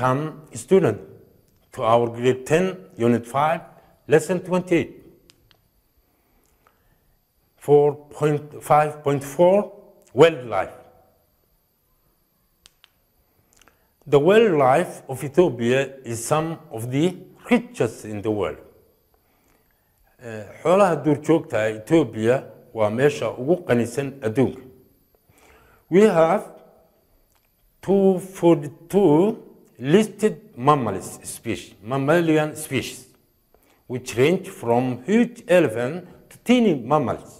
Welcome, student, to our grade 10, unit 5, lesson 28. 4.5.4 Wildlife. The wildlife of Ethiopia is some of the richest in the world. Eh, xoolaha duurjoogta Ethiopia waa meesha ugu qanisan adduunka. We have 242 listed mammals species, mammalian species, which range from huge elephant to teeny mammals.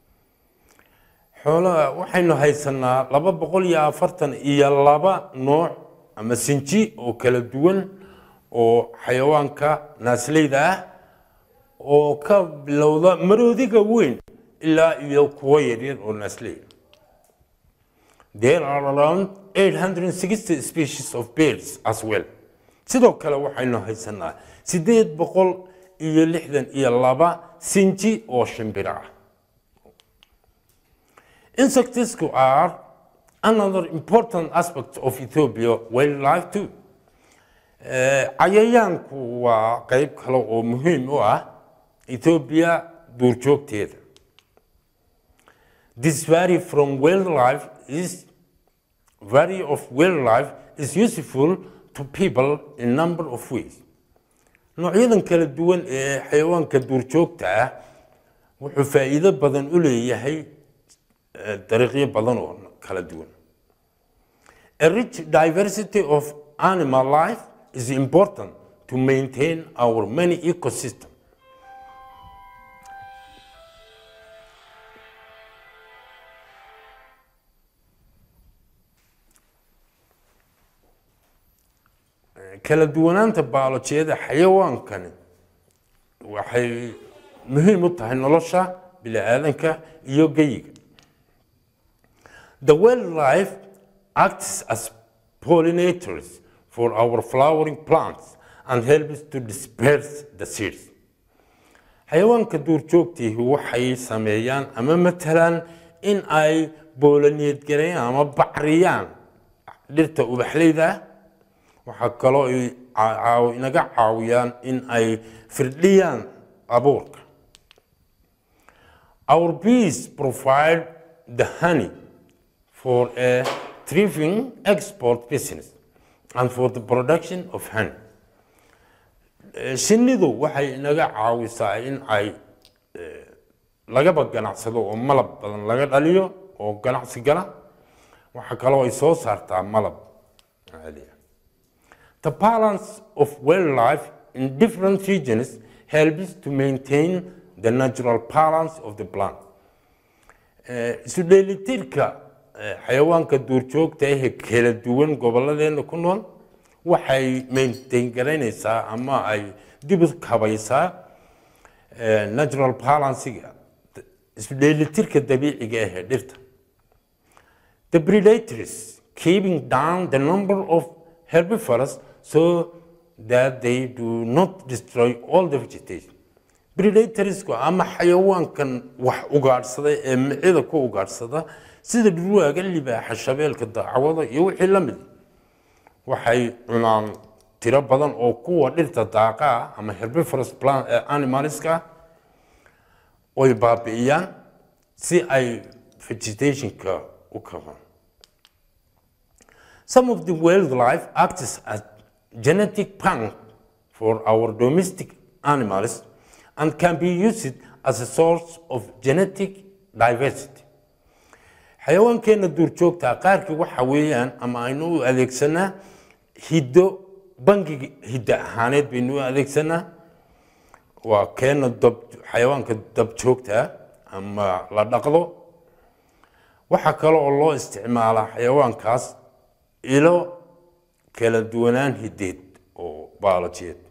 xoolaha waxaynu haysanaa laba boqol iyo afartan iyo laba nooc ama sinji oo kala duwan oo xayawaanka naasleyda ah oo ka bilowda maroodiga weyn ilaa iyo kuwo yaryar oo naasley There are around 860 species of birds as well. Sidoo kale waxaynu haysanaa sideed boqol iyo lixdan iyo laba sinji oo shimbiro ah. Insects are another important aspect of Ethiopia wildlife too. Eh, Cayayaanku waa qayb kale oo muhiim u ah Ethiopia duurjoogteeda. This vary from wildlife is vary of wildlife is useful to people in number of ways. Noocyadan kala duwan ee xayawaanka duurjoogta ah wuxuu faa'iido badan u leeyahay eh, dariiqyo badan oo kala duwan. A rich diversity of animal life is important to maintain our many ecosystems. kala duwanaanta baalojiyada xayawaankani waxay muhiim u tahay nolosha bini'aadanka iyo geyiga the wildlife acts as pollinators for our flowering plants and helps to disperse the seeds xayawaanka duurjoogtiihi waxay sameeyaan ama matalaan in ay boolaneed gareeyaan ama bacriyaan dhirta ubaxleyda ah waxaa kaloo ay caaw- inaga caawiyaan in ay firdhiyaan abuurka Our bees provide the honey for a thriving export business and for the production of honey. Eh, Shinnidu waxay inaga caawisaa in ay eh, lagaba ganacsado oo malab badan laga dhaliyo oo ganacsi gala waxaa kaloo ay soo saartaa malab caadi ah. The balance of wildlife in different regions helps to maintain the natural balance of the plant. Eh, Isu dheelitirka eh, xayawaanka duurjoogta ah ee kala duwan gobolladeena ku nool waxay maintain garaynaysaa ama ay dib u kabaysaa eh, natural balancega isu dheelitirka dabiiciga ah ee dhirta. The predators keeping down the number of herbivores so that they do not destroy all the vegetation. Predatorsku ama xayawaankan wax ugaadhsada ee micida ku ugaadhsada sida dhurwaaga libaaxa shabeelka daacwada iyo wixii la mid waxay cunaan tiro badan oo kuwa dhirta daaqa ah ama herbivorous plant eh, animalska ah oy baabi'iyaan si ay vegetationka u kabaan Some of the wildlife acts as genetic bank for our domestic animals and can be used as a source of genetic diversity. xayawaankeena duurjoogta qaarkii waxa weeyaan ama aynu u adeegsanaa hiddo bangiga hiddo ahaaneed baynu u adeegsanaa waa keena dab xayawaanka dabjoogta ama la dhaqdo waxaa kale oo loo isticmaalaa xayawaankaas ilo kala duwanaan hideed oo baalojiyeed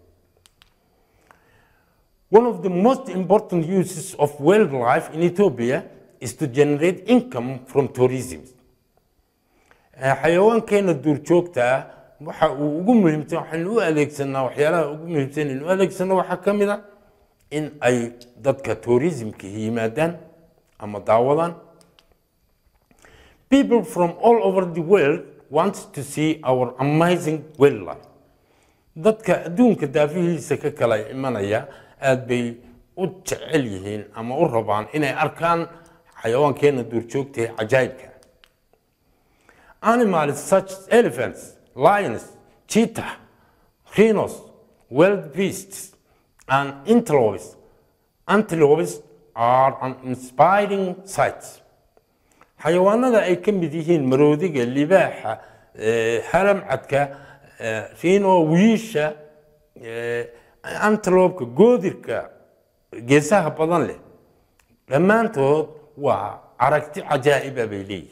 One of the most important uses of wildlife in Ethiopia is to generate income from tourism. Eh, Xayawaankeena duurjoogta ah waxa uu ugu muhiimsan waxaynu u adeegsanaa waxyaalaha ugu muhiimsan in u adeegsano waxaa ka mid a in ay dadka tourismka yimaadaan ama daawadaan People from all over the world want to see our amazing wildlife. dadka adduunka daafihiisa ka kala imanaya aad bay u jecel yihiin ama u rabaan inay arkaan xayawaankeena duurjoogta ee cajaayibka animals such as elephants lions cheetah rhinos wild beasts and antelopes antelopes are an inspiring sights xayawaanada ay ka mid yihiin maroodiga libaaxa haramcadka rino wiisha antelopka goodirka geesaha badan leh dhammaantood waa aragti cajaa'iba bay leeyihin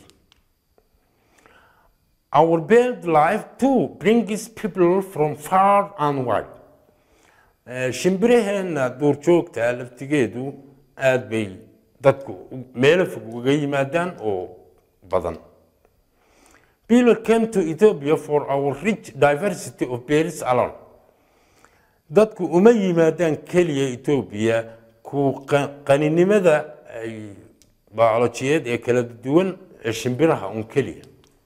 Our bird life too brings people from far and wide. shimbiraheena duurjoogta laftigeedu aad bay dadku meelo fog uga yimaadaan oo badan people came to ethiopia for our rich diversity of birds alone dadku uma yimaadaan keliya ethiopia ku qaninimada biolojiyeed ee kala duwan ee shimbiraha un keliya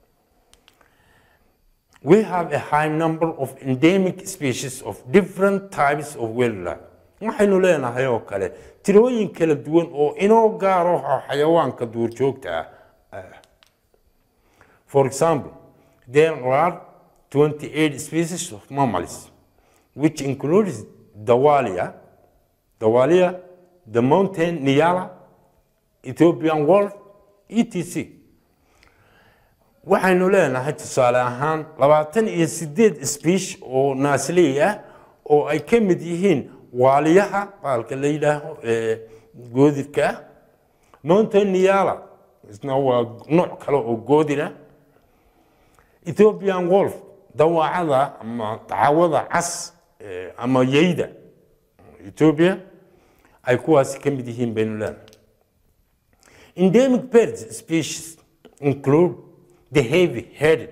we have a high number of endemic species of different types of wildlife waxaynu leenahay oo kale tirooyin kala duwan oo inoo gaaro xayawaanka duurjoogta ah for example there are 28 species of mammals which includes dawalia dawalia the mountain niyala ethiopian wolf etc waxaynu leenahay tusaale ahaan labaatan iyo sideed sbiish oo naasley ah oo ay ka mid yihiin waaliyaha baalka la yidhaaho ee goodirka ah mountain niyala isna waa nooc kale oo goodir ah ethiopian wolf dawaacada ama dacawada cas ama yeyda ethiopia ay kuwaasi ka mid yihiin baynu leenahay endemic birds species include the heavy-headed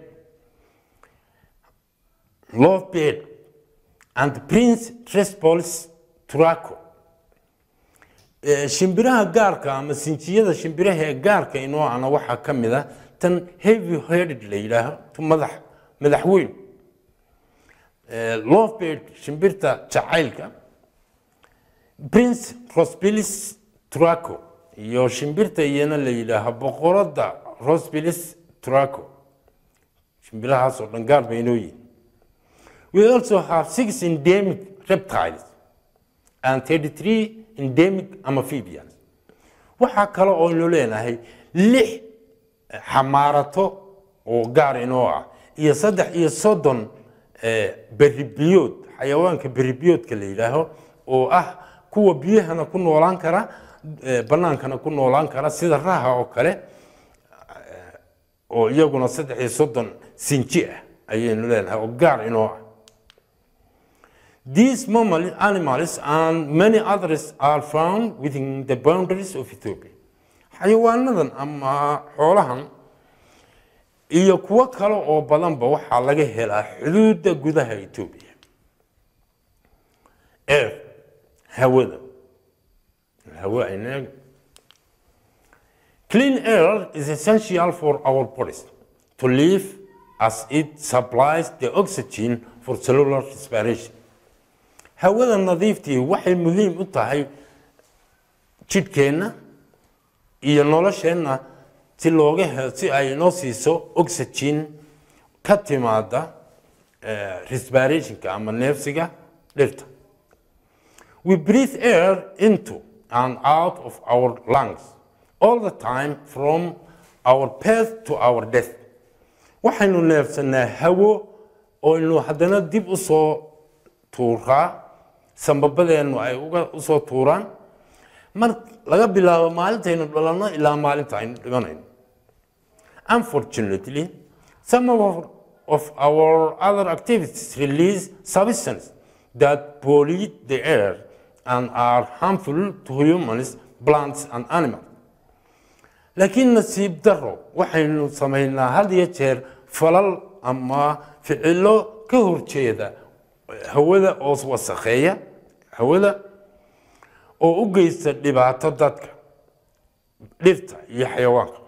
lovebird and prince trespolis turaco shimbiraha gaarka ama sinjiyada shimbiraha ee gaarka inoo ana waxaa ka mid a tan heavy-headed la yidhaaho madax madaxweyn lovebird shimbirta jacaylka prince rosbilis turaco iyo shimbirta iyana la yidhaaho boqorada rosbilis turaco shimbirahaas oo dhan gaar bay inoo yihin we also have six endemic reptiles and 33 endemic amphibians waxaa kale oo inu leenahay lix xamaarato oo gaar inoo ah iyo saddex iyo soddon beribiyood xayawaanka beribiyoodka la yidhaaho oo ah kuwa biyahana ku noolaan kara bannaankana ku noolaan kara sida raha oo kale oo iyaguna saddex iyo soddon sinji ah ayaynu leenahay oo gaar inoo ah These mammal animals and many others are found within the boundaries of Ethiopia. xayawaanadan ama xoolahan iyo kuwo kale oo badanba waxaa laga helaa xuduudda gudaha Ethiopia. Air, hawada. Hawa ayna Clean air is essential for our bodies to live as it supplies the oxygen for cellular respiration. hawada nadiiftii waxay muhiim u tahay jidhkeenna iyo nolosheenna si looga he si ay inoo siiso oxygen ka timaada respirationka ama neefsiga dhirta we breathe air into and out of our lungs all the time from our birth to our death waxaynu neefsanaa hawo oo aynu haddana dib u soo tuuraa sambabadeennu ay uga usoo tuuraan mar laga bilaabo maalintaynu dhalanno ilaa maalinta aynu dhimanayno unfortunately some of, of our other activities release substances that pollute the air and are harmful to humans plants and animals laakiin nasiib daro waxaynu samaynaa had iyo jeer falal ama ficilo ka horjeeda hawada oo wasakheeya hawada oo u geysta dhibaato dadka dhirta iyo xayawaanka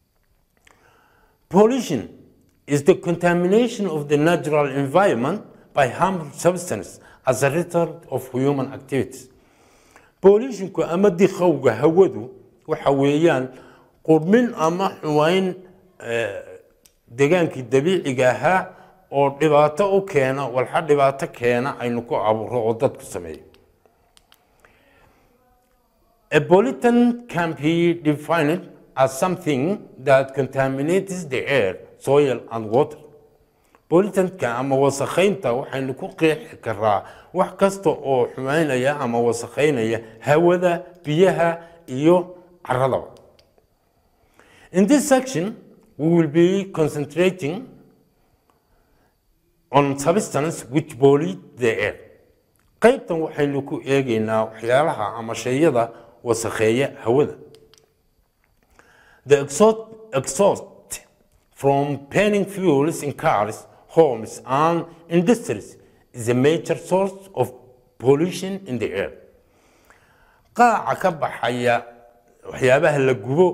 pollution is the contamination of the natural environment by harmful substance as a result of human activities pollutionku ama dikhowga hawadu waxa weeyaan qurmin ama xumayn degaankii dabiiciga ahaa oo dhibaato u keena walxa dhibaato keena aynu ku abuuro oo dadku sameeyo A pollutant can be defined as something that contaminates the air, soil and water. Pollutantka ama wasakhaynta waxaynu ku qeexi karaa wax kasta oo xumaynaya ama wasakhaynaya hawada, biyaha iyo caradaba. In this section, we will be concentrating on substance which pollute the air. qaybtan waxaynu ku eegaynaa waxyaalaha ama shayada wasakheeya hawada the exhaust, exhaust from burning fuels in cars homes and industries is a major source of pollution in the air qaaca ka baxaya waxyaabaha la gubo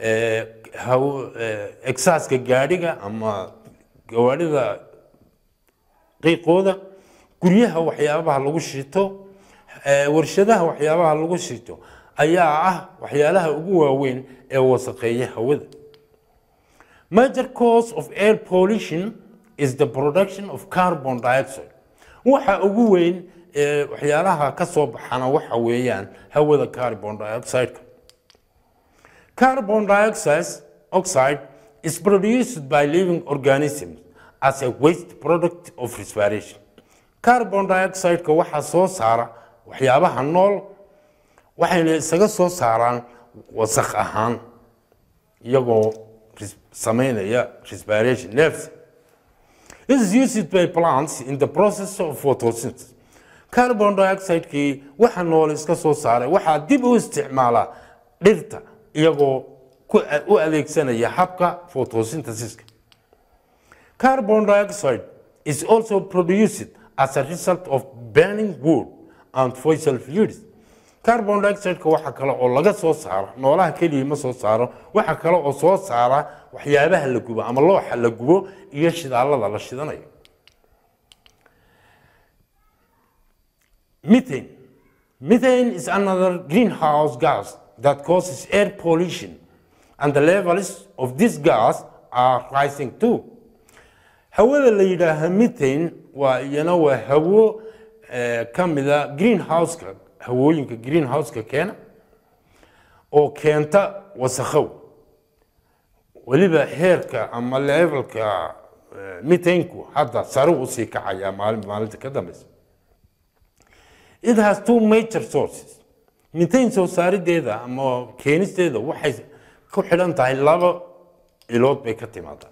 exaaska gaadhiga ama gawaadhida qiiqooda guryaha waxyaabaha lagu shito warshadaha waxyaabaha lagu shito ayaa ah waxyaalaha ugu waaweyn ee wasaqeeya hawada major cause of air pollution is the production of carbon dioxide waxa ugu weyn ee waxyaalaha ka soo baxana waxa weeyaan hawada carbon dioxide carbon dioxide oxide is produced by living organisms as a waste product of respiration carbon dioxide-ka waxaa soo saara waxyaabaha nool waxayna isaga soo saaraan wasakh ahaan iyagoo samaynaya respiration nerves This is used by plants in the process of photosynthesis. Carbon dioxide-kii waxa nool iska soo saaray waxaa dib u isticmaalaa dhirta iyagoo u adeegsanaya habka photosynthesis-ka. Carbon dioxide is also produced as a result of burning wood and fossil fuels. carbon dioxide-ka waxa kale oo laga soo saaro noolaha keliya ma soo saaro waxa kale oo soo saara waxyaabaha la gubo ama looxa la gubo iyo shidaalada la shidanayo methane methane is another greenhouse gas that causes air pollution and the levels of this gas are rising too hawada la yidhaaha methane waa iyana waa hawo ka mida greenhouse-ka hawooyinka greenhouse-ka keena oo keenta wasakhow weliba heerka ama levelka mitaynku hadda sare usii kacayaa maalin maalinta ka dambeysa it has two major sources mitayn soo saarideeda ama keenisteeda waxay ku xidhan tahay laba ilood bay ka timaadaa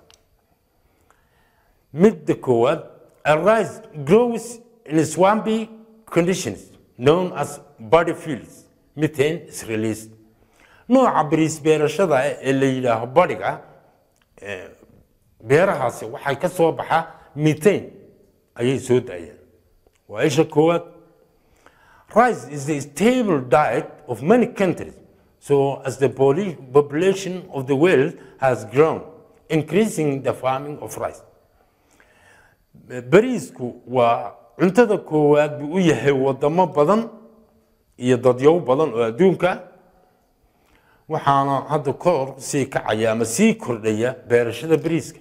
midda koowaad a rice grows in swampy conditions known as body fields methane is released nooca bariis beerashada ee la yidhaaho badiga beerahaasi waxay ka soo baxaa methane ayay soo daayaan waa isha koowaad rice is the stable diet of many countries so as the population of the world has grown increasing the farming of rice bariisku waa cuntada koowaad buu u yahay wadamo badan iyo dadyow badan oo adduunka waxaana hadda kor sii kacaya ama sii kordhaya beerashada bariiska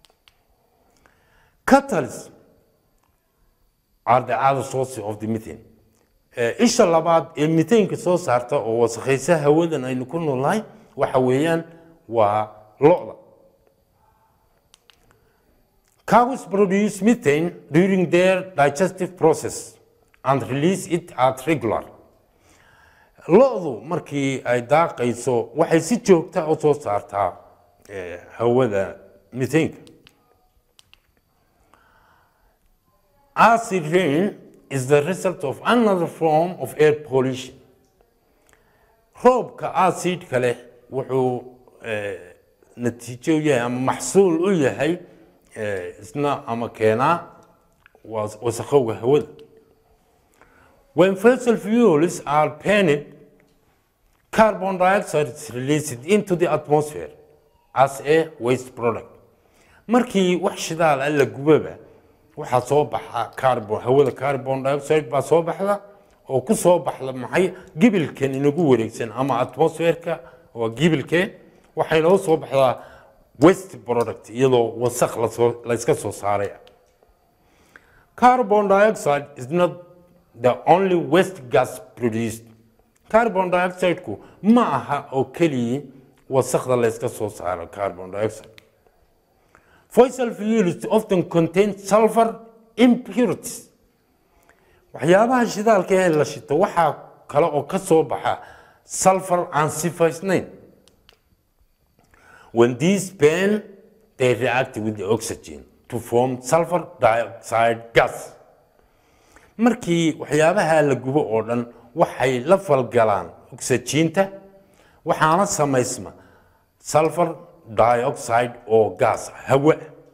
catalysts are the other source of the methane isha labaad ee mitaynka soo saarta oo wasakhaysa hawadan aynu ku noolnahay waxa weeyaan waa lo-da Cows produce methane during their digestive process and release it at regular. Lo-du markii ay daaqayso waxay si joogta u soo saartaa hawada methane. Acid rain is the result of another form of air pollution. Roobka acidka leh wuxuu natiijo u yahay ama maxsuul u yahay isna ama keenaa wasakhowga hawada when fossil fuels are burned carbon dioxide is released into the atmosphere as a waste product markii wax shidaal ah la gubaba waxaa soo baxa carbon hawada carbon dioxide baa soo baxda oo ku soo baxda maxay gibilkan inagu wareegsan ama atmosferka waa gibilkeen waxay noo soo baxdaa west product iyadoo wasaq lasoo layska soo saaray carbon dioxide is not the only waste gas produced carbon dioxide-ku ma aha oo keliya wasaqda layska soo saaro carbon dioxide fossil fuels often contain sulfur impurities waxyaabaha shidaalka ee la shito waxaa kale oo ka soo baxa sulfur aan sifaysnayn when these burn they react with the oxygen to form sulfur dioxide gas markii waxyaabaha la gubo oo dhan waxay la falgalaan oxygeenta waxaana samaysma sulfur dioxide oo gas hawa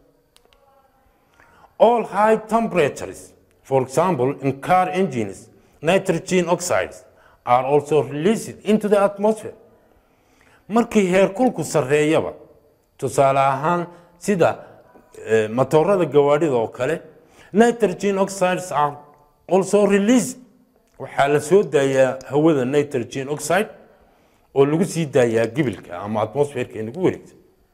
all high temperatures for example in car engines nitrogen oxides are also released into the atmosphere markii heerkulku sarreeyaba tusaale ahaan sida matoorada gawaadhida oo kale nitrogen oxides are also released waxaa la soo daayaa hawada nitrogen oxide oo lagu sii daayaa gibilka ama atmosferka inagu wareegta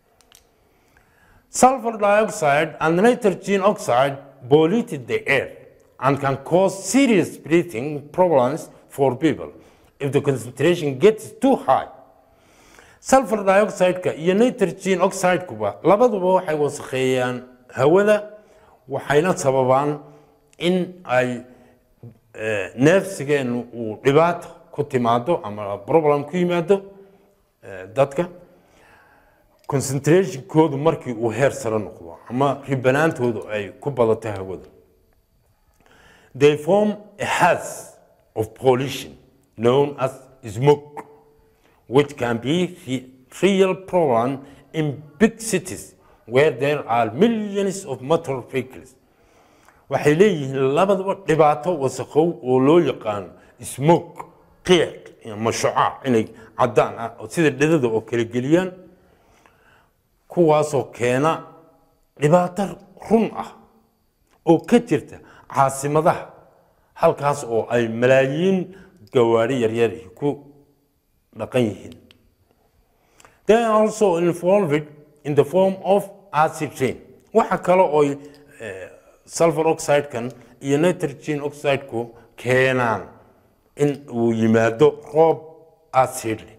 sulfur dioxide and nitrogen oxide polluted the air and can cause serious breathing problems for people if the concentration gets too high sulfur dioxide-ka iyo nitrogen oxide-kuba labaduba waxay wasakheeyaan hawada waxayna sababaan in ay neefsigeenu uu dhibaato ku timaado ama problem ku yimaado dadka concentrationkoodu markii uu heer sare noqdo ama ribanaantoodu ay ku badato hawada they form a haze of pollution known as smoke which can be a real problem in big cities where there are millions of motor vehicles waxay leeyihiin labadaba dhibaato wasakhow oo loo yaqaano smoke qiiq ama shucaac inay caddaan ah oo sida dhidada oo kala geliyaan kuwaasoo keena dhibaato run ah oo ka jirta caasimadaha halkaas oo ay malaayiin gawaari yaryar ku dhaqan yihiin they are also involved in the form of acid rain waxa kale oo sulfur oxide-kan iyo nitrogen oxide-ku keenaan in uu yimaado roob acid leh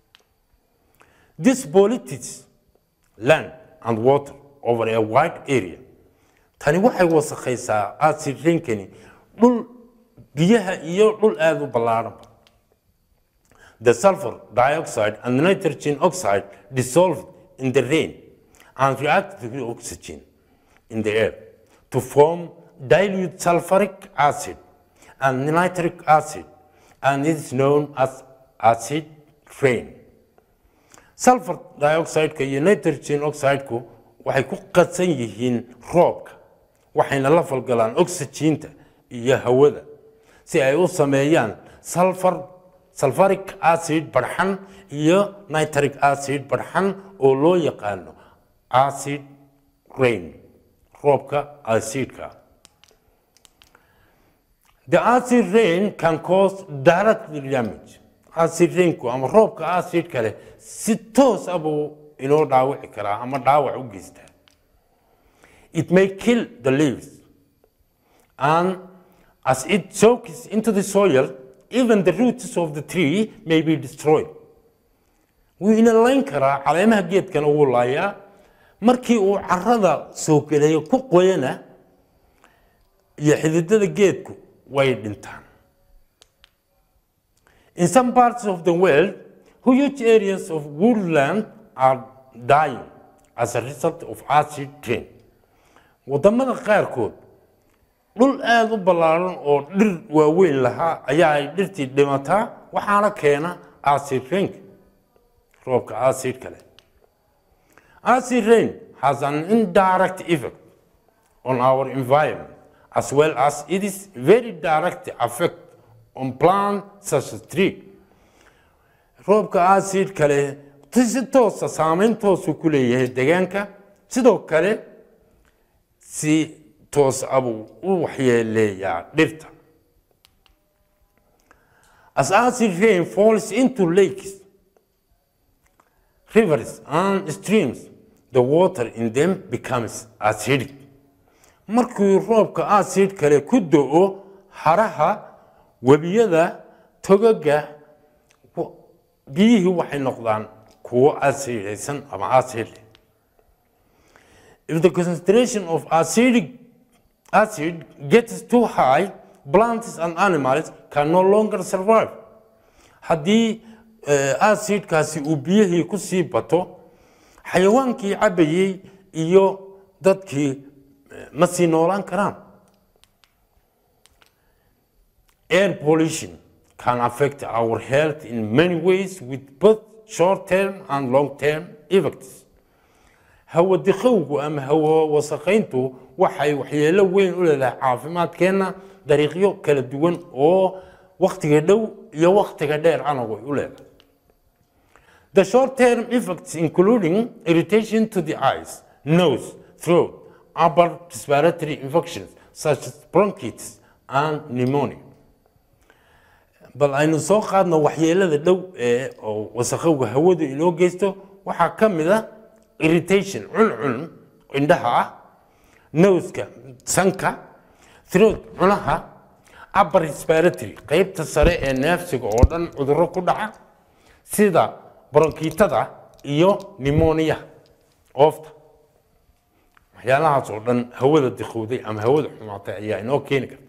this pollutes land and water over a wide area tani waxay wasakhaysaa acid rainkani dhul biyaha iyo dhul aada u ballaaranba the sulfur dioxide and the nitrogen oxide dissolved in the rain and react with oxygen in the air to form dilute sulfuric acid and nitric acid and it is known as acid rain sulfur dioxide-ka iyo nitrogen oxide-ku waxay ku qadsan yihiin roobka waxayna la falgalaan oxygeenta iyo hawada si ay u sameeyaan sulfur sulfuric acid barxan iyo nitric acid barxan oo loo yaqaano acid rain roobka acidka the acid rain can cause direct damage acid rainku ama roobka acidka leh si toos ah buu inoo dhaawici karaa ama dhaawac u geystaa it may kill the leaves and as it soaks into the soil even the roots of the tree may be destroyed wuu ina layn karaa caleemaha geedkana wuu laayaa markii uu carada soo gelayo ku qoyana iyo xididada geedku way dhintaan in some parts of the world huge areas of woodland are dying as a result of acid rain wadamada qaarkood dhul aada u ballaaran oo dhir waaweyn lahaa ayaa ay dhirtii dhimataa waxaana keena acid rainka roobka acid kale acid rain has an indirect effect on our environment as well as it is very direct effect on plants such as tree roobka acid kale si toosa saameyn toosu ku leeyahay deegaanka sidoo kale si toos abuu u waxyeeleeyaa dhirta as acid rain falls into lakes rivers and streams the water in them becomes acidic markii roobka acid kale ku do-o haraha webiyada togaga biyihii waxay noqdaan kuwo acidaysan ama acid if the concentration of acidic acid gets too high plants and animals can no longer survive haddii acidkaasi uu biyihii ku sii bato xayawaankii cabayey iyo dadkii ma sii noolaan karaan air pollution can affect our health in many ways with both short-term and long-term effects hawo diqowgu ama hawo wasaqayntu waxay waxyeelo weyn u leedahay caafimaadkeenna dariiqyo kala duwan oo waktiga dhow iyo waktiga dheer anagu ay u leedahay The short-term effects including irritation to the eyes, nose, throat, upper respiratory infections such as bronchitis and pneumonia. bal aynu soo qaadno waxyeelada dhow ee oo wasaqowga hawadu inoo geysto waxaa ka mid a irritation cuncun indhaha ah nowska sanka throat cunaha upper respiratory qeybta sare ee neefsiga oo dhan cudurro ku dhaca sida bronkiitada iyo pneumonia oofta waxyaalahaas oo dhan hawada diqowday ama hawada xumaatay ayaa inoo keeni karta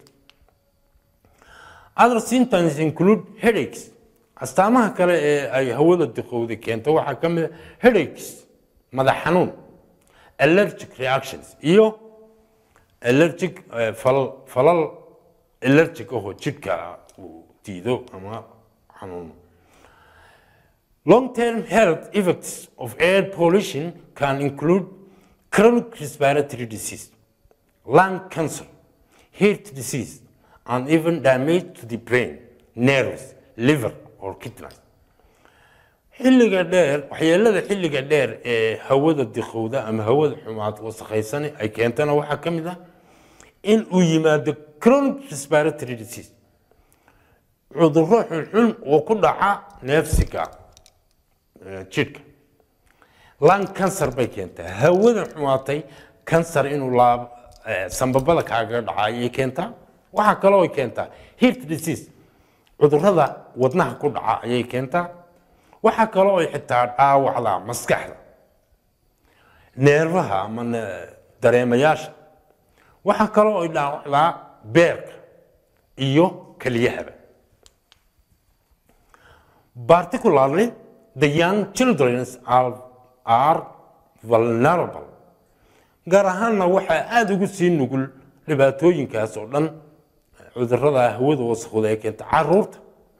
other symptoms include headaches astaamaha kale ee ay hawada diqowday keento waxaa ka mid a headaches madax xanuun allergic reactions iyo allergic falal falal allergic ahoo jidhka uu diido ama xanuuno Long-term health effects of air pollution can include chronic respiratory disease, lung cancer, heart disease, and even damage to the brain, nerves, liver, or kidneys. xilliga dheer waxyeelada xilliga dheer ee hawada diqowda ama hawada xumaad wasakhaysan ay keentana waxaa ka mid ah in uu yimaado chronic respiratory disease cudurro xunxun oo ku dhaca neefsiga jidhka lung cancer bay keentaa hawada xumaatay kansar inuu laab sambabada kaaga dhaca ayay keentaa waxaa kaloo ay keentaa heart disease cudurrada wadnaha ku dhaca ayay keentaa waxaa kaloo ay xitaa dhaawacdaa maskaxda neerfaha ama dareemayaasha waxaa kaloo ay dhaawacdaa beerka iyo keliyahaba particularly the young children are, are vulnerable gaar ahaanna waxaa aada ugu sii nugul dhibaatooyinkaas oo dhan cudurrada hawada wasakhooda ee keenta caruurta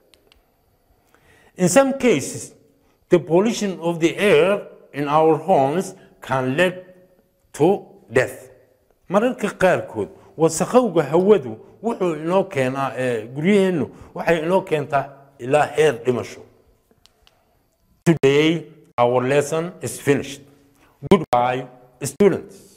in some cases the pollution of the air in our homes can lead to death mararka qaarkood wasakhowga hawadu wuxuu inoo keenaa guryaheennu waxay inoo keentaa ilaa heer dhimasho Today, our lesson is finished. Goodbye, students.